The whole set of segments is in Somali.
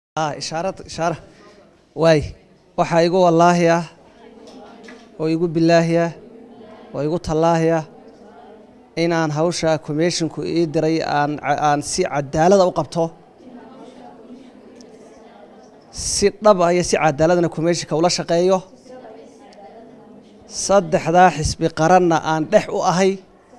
ah ishaarad ishaara waay waxaa igu wallaahi ah oo igu bilaahi ah oo igu tallaahi ah inaan hawsha commisshinku ii diray aan aan si cadaalada u qabto si dhab ah iyo si cadaaladana commishinka ula shaqeeyo saddexdaa xisbi qaranna aan dhex u ahay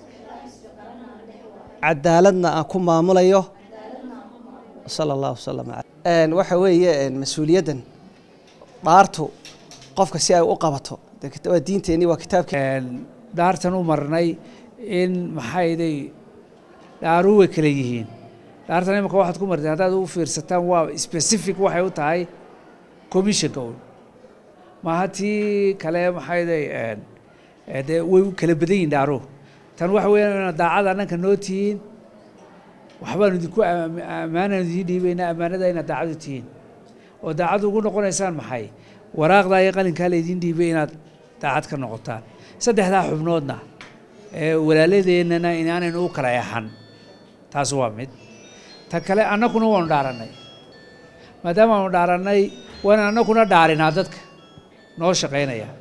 cadaaladna aan ku maamulayo sala allahu wasalam waxa weeye mas-uuliyaddan dhaartu qofka si ay u qabato waa diinteenii waa kitaabkii dhaartan u marnay in maxayday dhaaru way kala yihiin dhaartan imika waxaad ku marteen haddaad u fiirsataan waa specific waxay u tahay commissionka un maaha tii kale maxayday dee way u kala badan yihin dhaaruhu tan waxa weeyaan inaad daacada annanka noo tihiin waxbaanu idinku ammaanaan idiin dhiibaynaa ammaanada inaad daacadu tihiin oo daacad ugu noqonaysaan maxay waraaqdaa iyo qalinkaa laydiin dhiibay inaad daacad ka noqotaan saddexdaa xubnoodna ee walaaladeennana inaanaynu u kala exan taas waa mid ta kale annakuna waanu dhaarannay maadaama aanu dhaarannay waana annakuna dhaarinaa dadka noo shaqaynaya